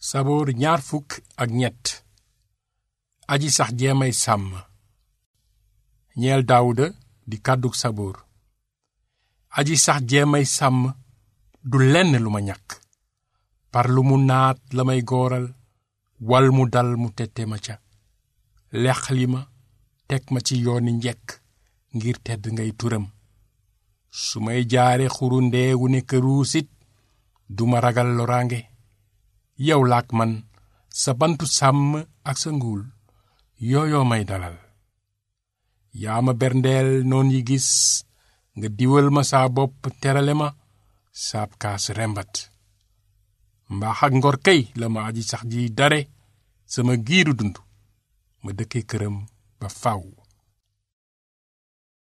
saboor ñaar fukk ak ñett aji sax jeemay sàmm ñeel daawuda di kàddug saboor aji sax jeemay sàmm du lenn lu ma ñàkk par lu mu naat la may gooral wal mu dal mu tette ma ca lexli ma teg ma ci yooni njekk ngir tedd ngay turam su may jaare xuru ndeewu ne këruusit duma ragal loraange yow laak man sa bantu sàmm ak sa nguul yooyoo may dalal yaa ma berndeel noon yi gis nga diwal ma saa bopp terale ma saab kaas rembat mbaax ak ngor kay la ma aji sax ji dare sama giiru dund ma dëkke këram ba faw